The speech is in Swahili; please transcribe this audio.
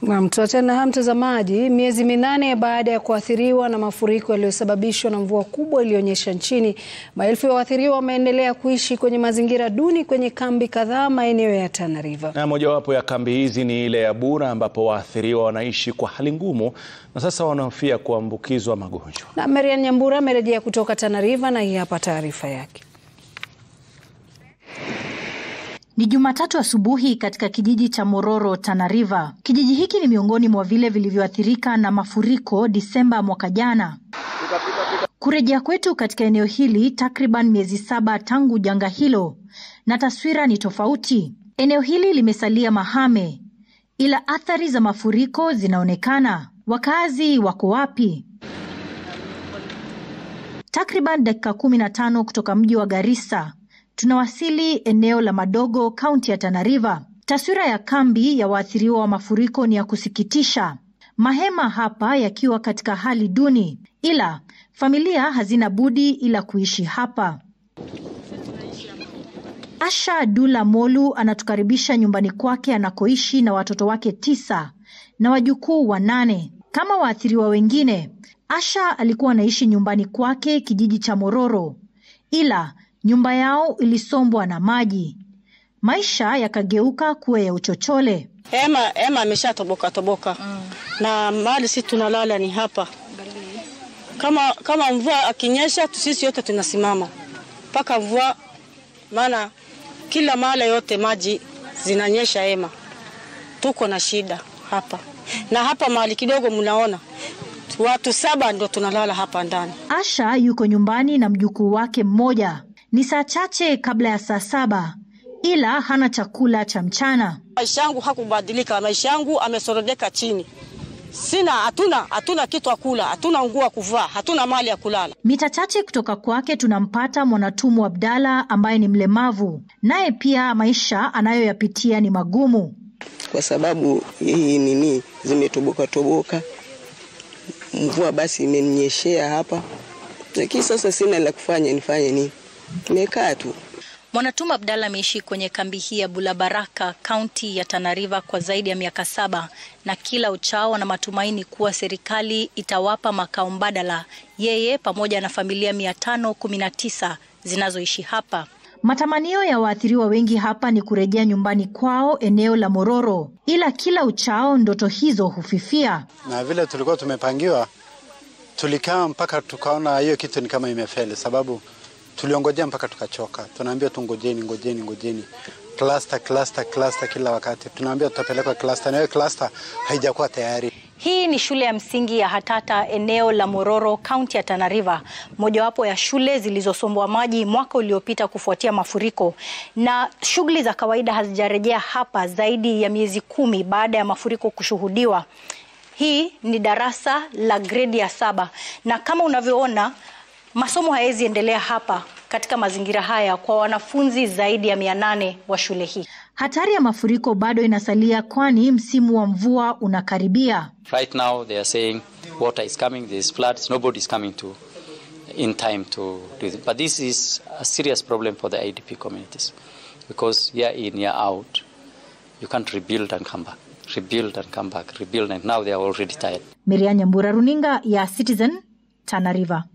Naam, tuachane na haya mtazamaji. Miezi minane baada ya kuathiriwa na mafuriko yaliyosababishwa na mvua kubwa iliyonyesha nchini, maelfu ya waathiriwa wameendelea kuishi kwenye mazingira duni kwenye kambi kadhaa maeneo ya Tana River. Na mojawapo ya kambi hizi ni ile ya Bura ambapo waathiriwa wanaishi kwa hali ngumu na sasa wanahofia kuambukizwa magonjwa. Na Marian Nyambura amerejea kutoka Tana River na hii hapa taarifa yake. Ni Jumatatu asubuhi katika kijiji cha Mororo, Tana River. Kijiji hiki ni miongoni mwa vile vilivyoathirika na mafuriko Disemba mwaka jana. Kurejea kwetu katika eneo hili takriban miezi saba tangu janga hilo, na taswira ni tofauti. Eneo hili limesalia mahame, ila athari za mafuriko zinaonekana. Wakazi wako wapi? Takriban dakika kumi na tano kutoka mji wa Garissa tunawasili eneo la Madogo, kaunti ya Tana River. Taswira ya kambi ya waathiriwa wa mafuriko ni ya kusikitisha, mahema hapa yakiwa katika hali duni, ila familia hazina budi ila kuishi hapa. Asha Dula Molu anatukaribisha nyumbani kwake anakoishi na watoto wake tisa na wajukuu wanane. Kama waathiriwa wengine, Asha alikuwa anaishi nyumbani kwake kijiji cha Mororo, ila nyumba yao ilisombwa na maji, maisha yakageuka kuwa ya uchochole. Hema hema ameshatoboka toboka mm. na mahali sisi tunalala ni hapa. Kama kama mvua akinyesha, sisi yote tunasimama mpaka mvua, maana kila mahali yote maji zinanyesha hema. Tuko na shida hapa na hapa mahali kidogo, mnaona watu saba ndio tunalala hapa ndani. Asha yuko nyumbani na mjukuu wake mmoja. Ni saa chache kabla ya saa saba, ila hana chakula cha mchana. Maisha yangu hakubadilika, maisha yangu amesorodeka chini. Sina, hatuna hatuna kitu akula, hatuna nguo ya kuvaa, hatuna mali ya kulala. Mita chache kutoka kwake tunampata Mwanatumu Abdalla ambaye ni mlemavu, naye pia maisha anayoyapitia ni magumu kwa sababu hii nini zimetoboka toboka, mvua basi imeninyeshea hapa, lakini sasa sina la kufanya, nifanye nini? Nimekaa tu. Mwanatuma Abdalla ameishi kwenye kambi hii ya Bulabaraka, kaunti ya Tana River kwa zaidi ya miaka saba, na kila uchao ana matumaini kuwa serikali itawapa makao mbadala yeye pamoja na familia mia tano kumi na tisa zinazoishi hapa. Matamanio ya waathiriwa wengi hapa ni kurejea nyumbani kwao eneo la Mororo, ila kila uchao ndoto hizo hufifia. Na vile tulikuwa tumepangiwa, tulikaa mpaka tukaona hiyo kitu ni kama imefeli, sababu tuliongojea mpaka tukachoka. Tunaambia tu ngojeni, ngojeni, ngojeni, cluster, cluster, cluster kila wakati. Tunaambia tutapelekwa cluster, na hiyo cluster haijakuwa tayari. Hii ni shule ya msingi ya Hatata eneo la Mororo, kaunti ya Tana River, mojawapo ya shule zilizosombwa maji mwaka uliopita kufuatia mafuriko, na shughuli za kawaida hazijarejea hapa zaidi ya miezi kumi baada ya mafuriko kushuhudiwa. Hii ni darasa la gredi ya saba, na kama unavyoona masomo hayawezi endelea hapa katika mazingira haya kwa wanafunzi zaidi ya mia nane wa shule hii. Hatari ya mafuriko bado inasalia, kwani msimu wa mvua unakaribia. Right now they are saying water is coming, there is floods, nobody is coming to in time to do it. But this is a serious problem for the IDP communities because year in, year out, you can't rebuild and come back, rebuild and come back, rebuild and now they are already tired. Miriam Nyambura, runinga ya Citizen, Tana River.